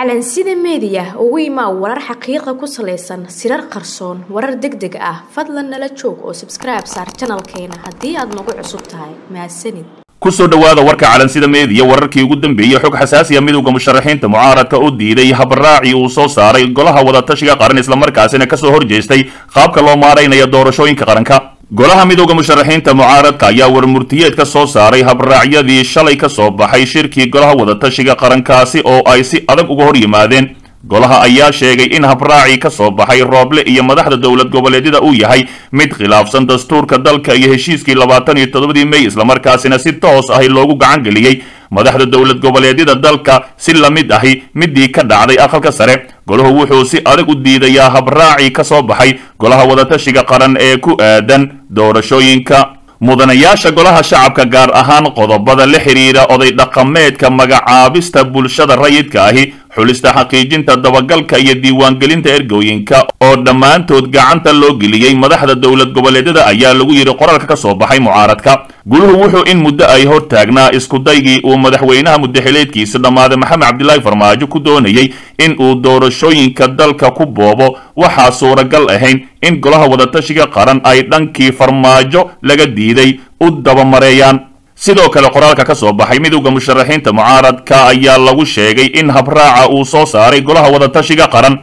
calansida meediya ugu imaa warar xaqiiqa ku salaysan sirar qarsoon warar deg deg ah fadlan nala joog oo sabskribe saar janalkeena haddii aad nagu cusub tahay mahadsanid kusoo dhowaada warka calansida meediya wararkii ugu dambeeyey xog xasaasiya midowda musharaxiinta mucaaradka u diiday habraaci uu soo saaray golaha wadatashiga qaran islamarkaasina kasoo horjeestay qaabka loo maaraynaya doorashooyinka qaranka golaha midowda musharaxiinta mucaaradka ayaa warmurtiyeed ka soo saaray habraacyadii shalay ka soo baxay shirkii golaha wadatashiga qarankaasi oo ay si adag uga hor yimaadeen golaha ayaa sheegay in habraaci ka soo baxay rooble iyo madaxda dowlad goboleedyada uu yahay mid khilaafsan dastuurka dalka iyo heshiiskii labaatan iyo toddobadii mey islamarkaasina si toos ahi loogu gacan geliyey madaxda dowlad goboleedyada dalka si la mid ahi midii ka dhacday aqalka sare golahu wuxuu si adag u diidayaa habraaci ka soo baxay golaha wadatashiga qaran ee ku aadan doorashooyinka mudanayaasha golaha shacabka gaar ahaan qodobada la xidhiira oday dhaqameedka magacaabista bulshada rayidka ahi xulista xaqiijinta dabagalka iyo diiwaangelinta ergooyinka oo dhammaantood gacanta loo geliyey madaxda dowlad goboleedyada ayaa lagu yidhi qoraalka ka soo baxay mucaaradka guluhu wuxuu in muddo ay hor taagnaa iskudaygii uu madaxweynaha muddaxileedkiisa dhammaaday maxamed cabdilaahi farmaajo ku doonayey in uu doorashooyinka dalka ku boobo waxaa suuragal ahayn in golaha wadatashiga qaran ay dhankii farmaajo laga diiday u dabamareeyaan sidoo kale qoraalka ka soo baxay midowda musharaxiinta mucaaradka ayaa lagu sheegay in habraaca uu soo saaray golaha wadatashiga qaran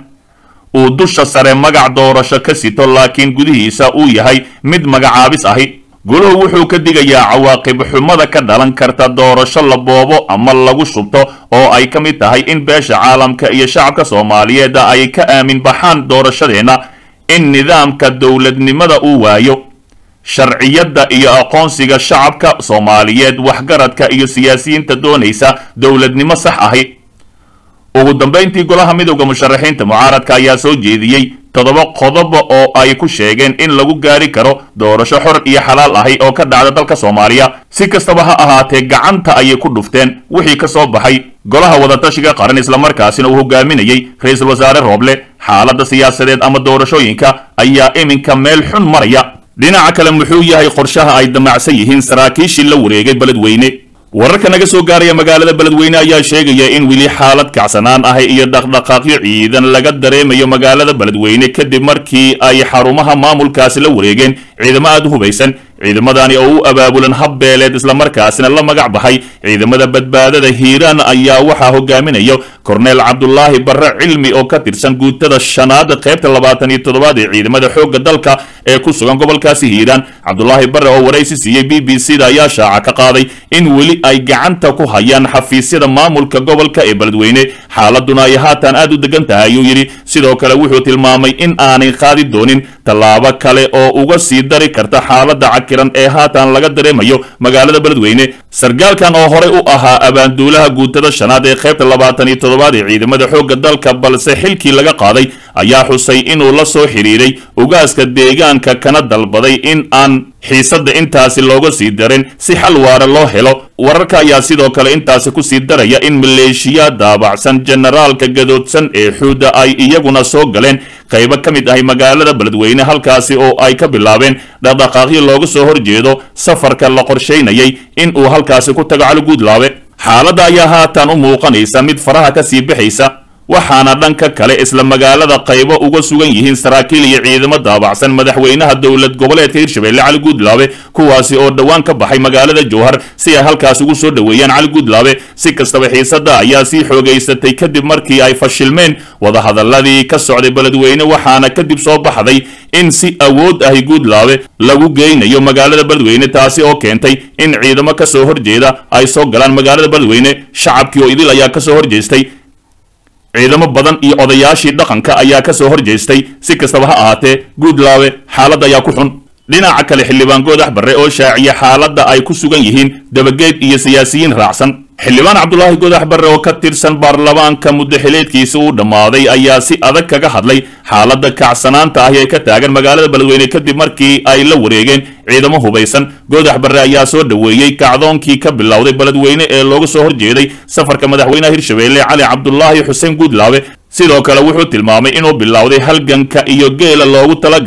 uu dusha sare magac doorasho ka sito laakiin gudihiisa uu yahay mid magacaabis ahi guluhu wuxuu ka digayaa cawaaqib xumada ka dhalan karta doorasho la boobo ama lagu shubto oo ay ka mid tahay in beesha caalamka iyo shacabka soomaaliyeed ay ka aamin baxaan doorashadeenna in nidaamka dowladnimada uu waayo sharciyadda iyo aqoonsiga shacabka soomaaliyeed waxgaradka iyo siyaasiyiinta doonaysa dowladnimo sax ahi ugu dambayntii golaha midowda musharaxiinta mucaaradka ayaa soo jeediyey toddoba qodoba oo ay ku sheegeen in lagu gaari karo doorasho xor iyo xalaal ahi oo ka dhacda dalka soomaaliya si kastaba ha ahaatee gacanta ayay ku dhufteen wixii ka soo baxay golaha wadatashiga qaran islamarkaasina uu hogaaminayey ra-iisul wasaare rooble xaaladda siyaasadeed ama doorashooyinka ayaa iminka meel xun maraya dhinaca kale muxuu yahay qorshaha ay damacsan yihiin saraakiishii la wareegay beledweyne wararka naga soo gaaraya magaalada beledweyne ayaa sheegaya in weli xaalad kacsanaan ah iyo dhaqdhaqaaqyo ciidan laga dareemayo magaalada beledweyne kadib markii ay xarumaha maamulkaasi la wareegeen ciidamo aada u hubaysan ciidamadani oo u abaabulan habbeeleed islamarkaasina la magac baxay ciidamada badbaadada hiiraan ayaa waxaa hogaaminayo korneel cabdulaahi barre cilmi oo ka tirsan guutada shanaad qaybta labaatan iyo toddobaad ee ciidamada xoogga dalka ee ku sugan gobolkaasi hiiraan cabdulaahi barre oo waraysi siiyey b b c da ayaa shaaca ka qaaday in weli ay gacanta ku hayaan xafiisyada maamulka gobolka ee beledweyne xaaladuna ay haatan aad u degan tahay ayuu yidhi sidoo kale wuxuu tilmaamay in aanay qaadi doonin tallaabo kale oo uga sii dari karta xaaladda cakiran ee haatan laga dareemayo magaalada beledweyne sargaalkan oo horey u ahaa abaanduulaha guutada shanaad ee qaybta labaatan iyo toddobaad ee ciidamada xoogga dalka balse xilkii laga qaaday ayaa xusay inuu la soo xidhiiray ugaaska deegaanka kana dalbaday in aan xiisadda intaasi looga sii darin si xal waara loo helo wararka ayaa sidoo kale intaasi ku sii daraya in maleeshiya daabacsan generaalka gadoodsan ee xuudda ay iyaguna soo galeen qaybo ka mid ahay magaalada beledweyne halkaasi oo ay ka bilaabeen dhaqdhaqaaqyo looga soo horjeedo safarka la qorshaynayay in uu halkaasi ku tago cali guudlaabe xaaladda ayaa haatan u muuqanaysa mid faraha ka sii bixaysa waxaana dhanka kale isla magaalada qaybo uga sugan yihiin saraakiil iyo ciidamo daabacsan madaxweynaha dowlad goboleedka hirshabelle cali guudlaabe kuwaasi oo dhowaan ka baxay magaalada jowhar si ay halkaas ugu soo dhoweeyaan cali guudlaabe si kastaba xiisadda ayaa sii xoogaysatay kadib markii ay fashilmeen wadahadaladii ka socday beledweyne waxaana kadib soo baxday in si awood ahi guudlaabe lagu geynayo magaalada beledweyne taasi oo keentay in ciidamo ka soo horjeeda ay soo galaan magaalada beledweyne shacabkii oo idil ayaa kasoo horjeestay ciidamo badan iyo odayaashii dhaqanka ayaa ka soo horjeestay si kastaba ha ahaatee guudlaabe xaaladda ayaa ku xun dhinaca kale xildhibaan goodax barre oo shaaciya xaaladda ay ku sugan yihiin dabageed iyo siyaasiyiin raacsan xildhibaan cabdulaahi goodax barre oo ka tirsan baarlamaanka muddaxileedkiisa uu dhammaaday ayaa si adag kaga hadlay xaaladda kacsanaanta ahi ee ka taagan magaalada beledweyne kadib markii ay la wareegeen ciidamo hubaysan goodax barre ayaa soo dhoweeyey kacdoonkii ka bilowday beledweyne ee looga soo horjeeday safarka madaxweynaha hirshabelle cali cabdulaahi xuseen guudlaabe sidoo kale wuxuu tilmaamay inuu bilowday halganka iyo geela loogu talagalay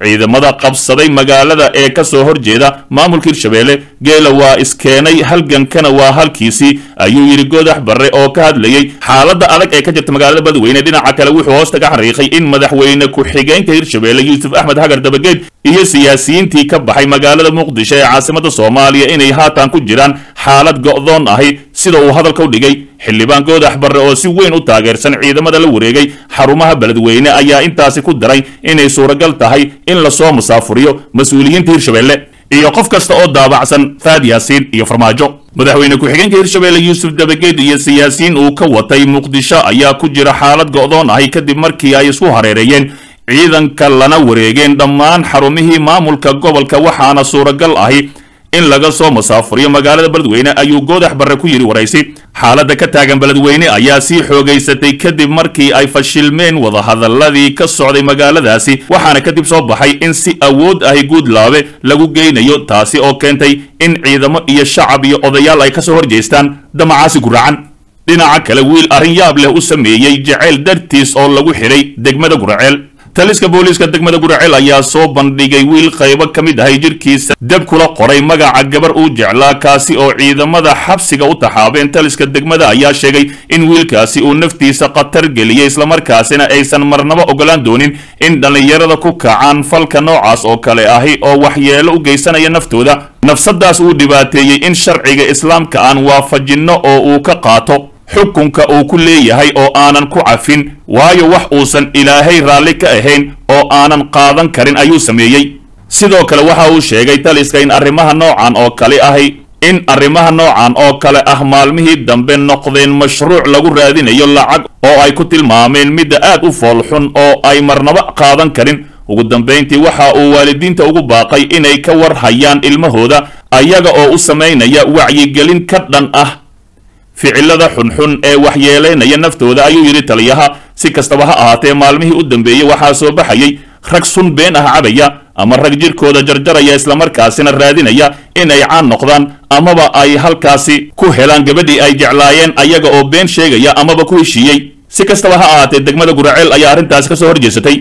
ciidamada qabsaday magaalada ee ka soo horjeeda maamulka hirshabeelle geela waa iskeenay halgankana waa halkiisii ayuu yidhi goodax barre oo ka hadlayey xaaladda adag ee ka jirta magaalada badweyne dhinaca kale wuxuu hoosta ka xariiqay in madaxweyne ku-xigeenka hirshabeelle yuusuf axmed hagar dabageed iyo siyaasiyiintii ka baxay magaalada muqdisho ee caasimada soomaaliya inay haatan ku jiraan xaalad go'doon ahi sida uu hadalka u dhigay xildhibaan goodax barre oo si weyn u taageersan ciidamada la wareegay xarumaha beledweyne ayaa intaasi ku daray inay suuragal tahay in lasoo musaafuriyo mas-uuliyiinta hirshabeelle iyo qof kasta oo daabacsan faad yaasiin iyo farmaajo madaxweyne ku-xigeenka hirshabeelle yuusuf dabageed iyo siyaasiyiin uu ka watay muqdisho ayaa ku jira xaalad go'doon ahi kadib markii ay isku hareereeyeen ciidanka lana wareegeen dhammaan xarumihii maamulka gobolka waxaana suuragal ahi in laga soo musaafuriyo magaalada beledweyne ayuu goodax barre ku yidhi waraysi xaaladda ka taagan beledweyne ayaa sii xoogaysatay kadib markii ay fashilmeen wadahadaladii ka socday magaaladaasi waxaana kadib soo baxay in si awood ahi guudlaabe lagu geynayo taasi oo keentay in ciidamo iyo shacab iyo odayaal ay kasoo horjeestaan damacaasi guracan dhinaca kale wiil arrin yaab leh u sameeyey jaceyl dartiis oo lagu xidhay degmada guraceel taliska booliiska degmada guraceel ayaa soo bandhigay wiil qaybo ka mid ahay jirkiisa deb kula qoray magaca gabar uu jeclaa kaasi oo ciidamada xabsiga u taxaabeen taliska degmada ayaa sheegay in wiilkaasi uu naftiisa khatar geliyey islamarkaasina aysan marnabo ogolaan doonin in dhallinyarada ku kacaan falka noocaas oo kale ahi oo waxyeelo u geysanaya naftooda nafsadaas uu dhibaateeyey in sharciga islaamka aan waafajinno oo uu ka qaato xukunka uu ku leeyahay oo aanan ku cafin waayo wax uusan ilaahay raalli ka ahayn oo aanan qaadan karin ayuu sameeyey sidoo kale waxa uu sheegay taliska in arrimaha noocan oo kale ahi in arrimaha noocan oo kale ah maalmihii dambe noqdeen mashruuc lagu raadinayo lacag oo ay ku tilmaameen midda aad u foolxun oo ay marnaba qaadan karin ugu dambayntii waxa uu waalidiinta ugu baaqay inay ka war hayaan ilmahooda ayaga oo u samaynaya wacyigelin ka dhan ah ficilada xunxun ee waxyeelaynaya naftooda ayuu yidhi taliyaha si kastaba ha ahaatee maalmihii u dambeeyey waxaa soo baxayay rag sun been ah cabaya ama rag jirkooda jarjaraya islamarkaasina raadinaya inay caan noqdaan amaba ay halkaasi ku helaan gabadhii ay jeclaayeen ayaga oo been sheegaya amaba ku heshiiyey si kastaba ha ahaatee degmada guraceel ayaa arrintaasi ka soo horjeesatay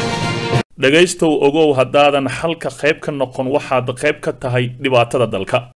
dhegaystow ogow haddaadan xalka qayb ka noqon waxaad qayb ka tahay dhibaatada dalka